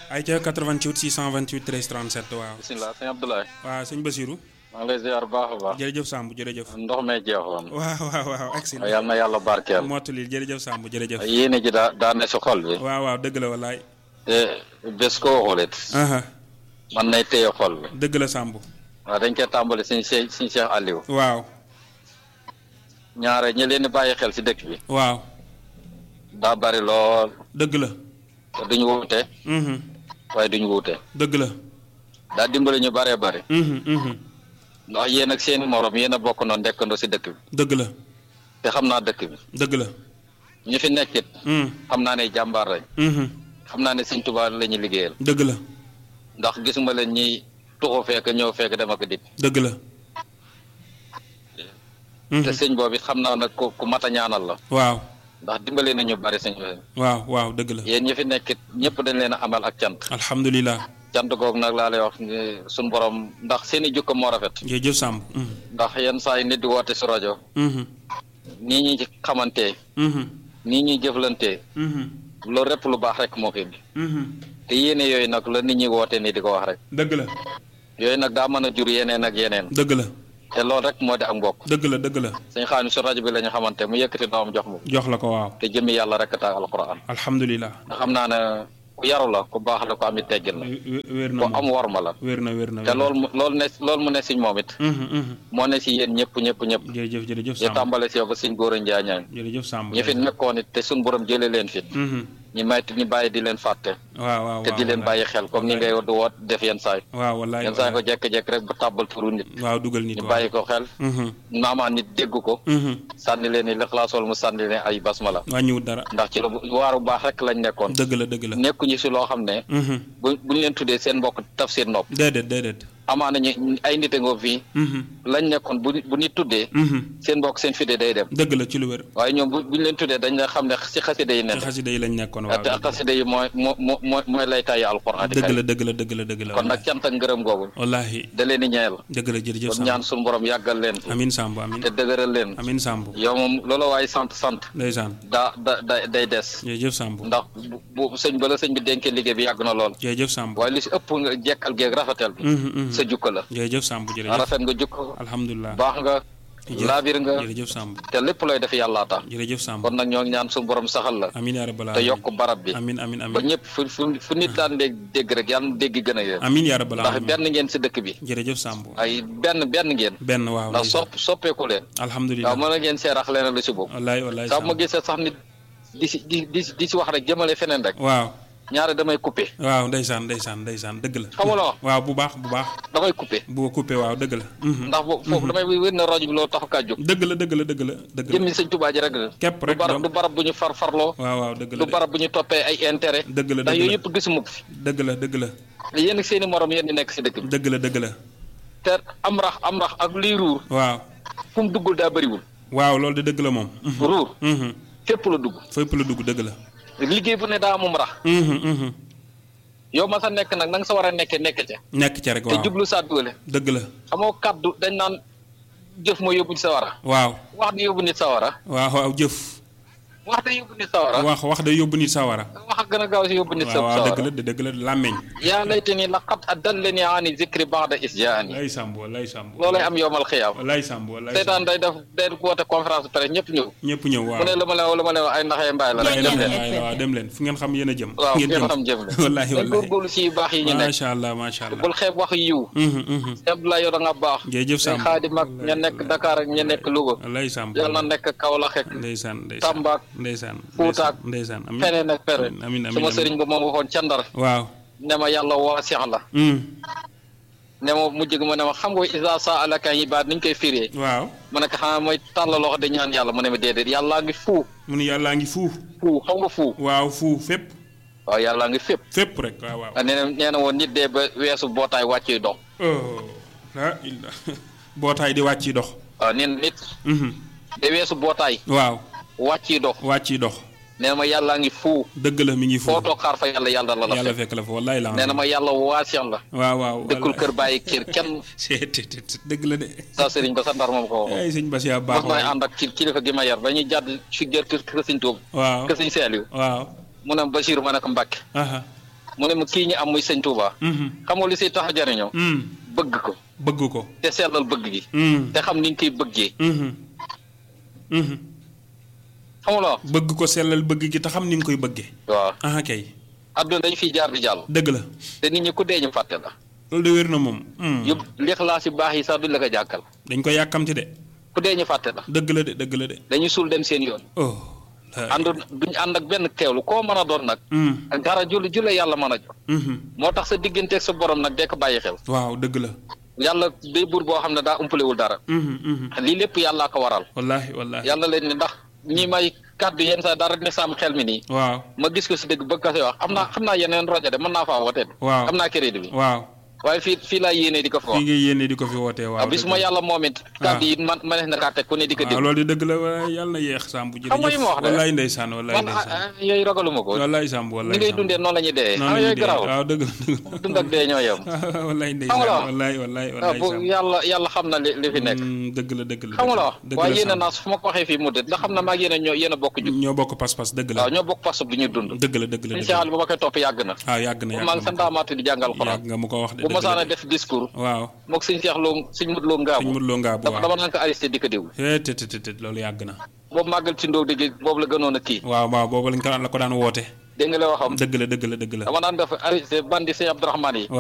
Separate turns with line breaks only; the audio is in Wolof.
ay ca 88 628 13 37 waaw.
bisimilah sëñ Abdoulaye.
waaw sëñ Basirou.
maa ngi lay ziar bu baax a baax.
jërëjëf Samb jërëjëf.
ndox mee jeexoon.
waaw waaw waaw agsi
yal na yàlla barkeel.
mottali jërëjëf Samb jërëjëf.
yéene ji daa daa ne si xol bi.
waaw waaw dëgg la wallaay.
te bés koo xoolit.
aha
man nay téye xol bi.
dëgg la Samb.
waaw dañ koy tàmbali suñ Cheikh suñ Cheikh Aliou.
waaw
ñaare ñi leen di bàyyi xel si dëkk bi.
waaw
daa bari lool.
dëgg la.
te duñ wuute.
mhm
waaye duñ wuute.
dëgg la.
daa dimbali ñu baree bari.
mhm mhm
ndax yéen ak seeni morom yéen a bokk noonu nekkandoo si dëkk bi.
dëgg la
te xam naa dëkk bi.
dëgg la.
ñu fi nekkit.
mhm
xam naa ne jàmbaar lañ.
mhm
xam naa ne Sëñ Tuubaa la ñuy liggéeyal.
dëgg la
ndax gisuma leen ñiy tuxu fekk ñëw fekk dem ak dikk.
dëgg la. mhm
te sëñ boobu it xam naa nag ku ku mat a ñaanal la.
waaw
ndax dimbale nañu bari sëñ bi.
waaw waaw dëgg la.
yéen ñi fi nekkit ñëpp dañ leen a amal ak cant.
alhamdulilah.
cant googu nag laa lay wax ni suñ borom ndax seen i jukko moo rafet.
jërëjëf Samb. mhm
ndax yenn saa yi nit di woote si rajo.
mhm
nii ñuy xamante
mhm
nii ñuy jëflante
mhm
loolu répp lu baax rek moo ko indi.
mhm
te yéene yooyu nag la nit ñi woote nii di ko wax rek.
dëgg la
yooyu nag daa mën a jur yeneen ak yeneen.
dëgg la
te loolu rek moo di ak mbokk.
dëgg la dëgg la
sëñ xaani su rajo bi la ñu xamante mu yëkkati doomam jox mu.
jox la ko waaw
te jëmmi yàlla rek tax alquran.
alhamdulilah.
ndax xam naa ne ku yaru la ku baax la ku amit teggin la.
wé- wér na
ku am
moom
worma la.
wér na wér na
te loolu mu loolu ne loolu mu ne siñ moom it.
mhm mhm
moo ne si yéen ñëpp ñëpp ñëpp.
jërëjëf jërëjëf
ñu
Samb
tàmbale si yow ba siñ góor a njaañaan.
jërëjëf Samb
ñi fi nekkoon it te suñ borom jëlee leen fi.
mhm
ñu may ñu bàyyi di leen fàtte.
waaw waaw
te di leen bàyyi xel comme ni ngay du woot def yenn saay.
waaw wallaay
yenn saay ko jekk-jekk rek ba tàbbal turu nit.
waaw dugal nit
ñu
waaw
bàyyi ko xel.
mhm
maamaa nit dégg ko.
mhm
sànni leen ni lixlaas wala mu sànni leen ay basmala.
wàññiwut dara
ndax ci lu waaru baax rek lañ nekkoon.
dëgg la dëgg la
nekkuñu si loo xam ne.
mhm
bu buñ leen tuddee seen mbokk taf seen nopp.
déedéet déedéet
amaana ñu ay nit a ngoo fii.
mhm
lañ nekkoon bu bu nit tuddee.
mhm
seen mbokk seen fide day dem.
dëgg la ci lu wér
waaye ñoom bu buñ leen tuddee dañ la xam ne si xasida yi
ci
nekk.
xasida yi lañ nekkoon waaw
te xasida yi mooy moo moo moo mooy lay tàyyi alxuraan.
dëgg la dëgg la dëgg la dëgg la
kon nag cant ak ngërëm googu.
wallahi
da leen di ñeel.
dëgg la jërëjëf
kon
Samb
ñaan suñu borom yàggal leen. fi
amin Samb amin
te dëgëral leen.
amin Samb
yow moom loola waaye sant sant.
ndeysaan
daa da da day des.
jërëjëf Samb
ndax bu bu sëñ ba la sëñ bi dénkee liggéey bi yàgg na lool.
jërëjëf Samb
waaye li si ëpp nga jekkal geeg rafetal bi.
mhm mhm
sa jukka la.
jërëjëf Samb jërëjëf
rafet nga jukko
alhamdulilah
baax nga.
jërëjëf
laabir nga.
jërëjëf Samb
te lépp looy def yàllaa tax.
jërëjëf Samb
kon nag ñoo ngi ñaan suñu borom saxal la.
amin yaa rabbal
te
alamin
yokk barab bi.
amin amin
ba
amin
ñëpp fu fu fu nit daan dégg dégg rek yàlla na dégg gën a yéen.
amin yaa rabbal
ndax
alamin
benn ngeen si dëkk bi.
jërëjëf Samb
ay benn benn ngeen.
benn waaw
ndax
ndeysaan.
sopp soppeeku leen.
alhamdulilah
waaw mën a ngeen seerax leen lu si boobu.
wallaay wallaay
saa bu ma
Samb
gisee sax nit di si di di di si wax rek jëmale feneen rek.
waaw
ñaare damay coupé.
waaw ndeysaan ndeysaan ndeysaan dëgg la
xam nga la wax
waaw bu baax bu baax
damay coupé.
bu ko coupé waaw dëgg la mhm.
ndax boobu foofu damay wér na rajo bi loolu taxu kaa jóg.
dëgg la dëgg la dëgg la dëgg la
jëmmi sëñ Tuubaa ji rek la.
képp
du
rek
barab du
doom
barab bu ñu far farloo.
waaw waaw dëgg la
du
de
barab bu ñu toppee ay intérêt.
dëgg la
ndax
dëgg
yooyu
la
yëpp gisuma ko fi.
dëgg la dëgg la
yéen ak seen i morom yéen di nekk si dëkk bi.
dëgg la dëgg la
te am rax am rax ak lii ruur
waaw
fu mu duggul daa bëriwul.
waaw loolu de dëgg la moom mhm.
ruur
mhm.
fépp la dugg.
fépp la dugg dëgg la
liggéey bu ne daa amum rax.
mhm, mhm.
yow ma sa nekk nag na nga sa war a nekkee nekk ca.
nekk ca rek
te
waaw
jublu saa duwale.
dëgg la
xamoo kaddu dañ naan jëf mooy yóbbu nit sa wara
waaw
wax di yóbbu nit sa wara
waaw waaw jëf
wax da yóbbu nit sa wara
wax wax day yóbbu nit sawara
wax a gën a gaaw si yóbbu nit sa
waaw waaw dëgg
sawara
la de dëgg la làmmeñ
yaa laytani laqad adallani ani zikri ba'da is jaani
lay sàmb lay sàmb
loolay am yowmal xiyaam
lay sàmb lay
seytaan day def day woote conférence presse ñëpp ñëw
ñëpp ñëw waaw
mu ne lu ma leen lu ma leen ay ndaxee mbaay la rek
dem
dem
leen
leen
waaw waaw dem leen fu ngeen xam yéen a jëm
waaw
ngeen
ngeen
jëm
xam jëm
wallahi
leen
wallahi
góorgóorlu si yu baax yi ñu nekk
macha allah macha allah
bul xeeb wax yiw
mhm mhm
Abdoulaye yow da nga baax
jërëjëf
sëñ
Samb
Xaadim ak ña nekk Dakar ak ña nekk Louga
lay sàmb
yàlla na nekk Kaolack ak
ndeysaan ndeysaan
Tamba ak
ndeysaan
Fuuta ak
ndeysaan amin
feneen ak feneen
amin amin
sama
amin
sëriñ ba moom waxoon ca Ndar
waaw
ne ma yàlla waasix la
mm
ne ma mujj gi ma ne ma xam nga isa sa alaka ibaad ni ñu koy firee
waaw
ma ne ko xanaa mooy tàllal loxo di ñaan yàlla mu ne ma déedéet yàllaa ngi fuu
mu ne yàllaa ngi fuu
fuu xam nga fuu
waaw fuu fépp
waaw yàllaa ngi fépp
fépp rek waaw waaw
ah nee na nee na woon nit dee ba weesu bootaay wàccuy dox
oh la illa bootaay di wàcc dox
waaw nee na nit
mhm
de weesu bootaay
waaw
wàccuy dox
wàcc dox
nee na ma yàllaa ngi fuu
dëgg la mi ngi fuu
foo toog xaar fa yàlla yàlla la la
yàlla
fekk
fekk la fa wallaay la
nee na ma yàlla waasix la
waaw waaw
dëkkul kër bàyyi kër kenn
seet dëgg la de
sa sëriñ ba sa ndar moom ko waxoon
ay sëñ Bass yaa baax
mos may
waay
ànd ak ci kilifa gi ma yar ba ñuy jàdd ci gër kër kër sëñ Tuub
waaw
kër sëñ Seeliw
waaw
mu ne Bachir ma ne ko Mbàkke
aha
mu ne ma kii ñu am muy sëñ Touba
Mhm.
xam nga li siy tax a jariñoo
Mm.
bëgg ko
bëgg ko.
te sellal bëgg gi
Mm.
te xam ni nga koy bëggee
Mhm. Mhm.
xam nga la wax
bëgg ko sellal bëgg gi te xam ni nga koy bëggee.
waaw
ah kay
adduna dañ fiy jaar di jàll
dëgg la
te nit ñi ku dee ñu fàtte la
loolu de wér na moom. Mm.
yëpp lixlaas yu baax yi sax duñ la ko jàkkal
dañ ko yàkkamti de.
ku dee ñu fàtte la
dëgg la de dëgg la de.
dañuy suul dem seen yoon
oh. la-
ànd duñ ànd ak benn teewlu koo mën a doon nag
Mm.
ak dara julli julle yàlla mën a jox
Mhm.
moo tax sa digganteeg sa borom nag dee ko bàyyi xel
waaw dëgg la.
yàlla day buur boo xam ne daa umpalewul dara
Mhm. Mhm.
lii lépp yàllaa ko waral
wallaahi wallaahi.
yàlla leen ni ndax ñi may kàddu yenn saa dara ne saam xel mi nii
waaw
ma gis ko si dëgg bëgg ko si wax am naa xam naa yeneen rajo de mën naa faa wootee
waaw
am naa crédit bi
waaw.
waaye fii fii laa yéenee di ko fa
fii
wax
ngay yéene di ko fi wootee waaw.
waaw bis
dëgg
ma
la.
yàlla moom it kàddu yi man ma ne na kaa teg ku ne di ko
waaw
déglu
loolu di dëgg la waaye yàlla na yéex Samb ji.
Xam nga li ma wax de.
wallaay ndeysaan wallaay
man
ndeysaan.
ah, ah, yooyu ragaluma ko
wallaay Samb wallaay
ni ngay
Samb.
dundee noonu la ñuy dee
noonu
ah
la ñuy
yooyu
dee
garaaw
waaw dëgg la dëgg la.
dund ak dee ñoo yem
wallaay
Xam nga
ndeysaan
la.
wallaay wallaay
waaw
wallaay
bu
Samb.
yàlla yàlla xam na li li fi nekk
Mm, dëgg la dëgg la.
xam nga la wax
dëgg
waaye
la
yéen a
Samb.
naas fu ma ko waxee fii mu dët ndax xam na maa ngi yéen a ñoo yéen a bokk jug
ñoo bokk pas-pas dëgg la.
waaw ñoo bokk façon bi ñuy dund
dëgg la dëgg la
suñu
dëgg
seexal
la.
bu ma koy topp yàgg na
waaw yàgg na
bu
yàgg
maa ngi sa
na.
ndaamaatu di jàngal xuraan
yàgg nga mu ko wax de
bu
dëgg
ma saana
la de.
def discours
waaw
moog suñ seex loo suñ mut loo
sëñ
ngaabu
Modou Lo Ngabou
dama
waaw.
dama naan ko arrêté di ko déglu
eh te te te te loolu yàgg na.
boobu màggal ci ndóog dégg boobu la gënoon a kii
waaw waaw boobu lañ ko la ko daan woote.
dégg nga la waxam
dëgg la dëgg la dëgg la.
dama naan def arrêté bandi sëñ Abdourahmane yi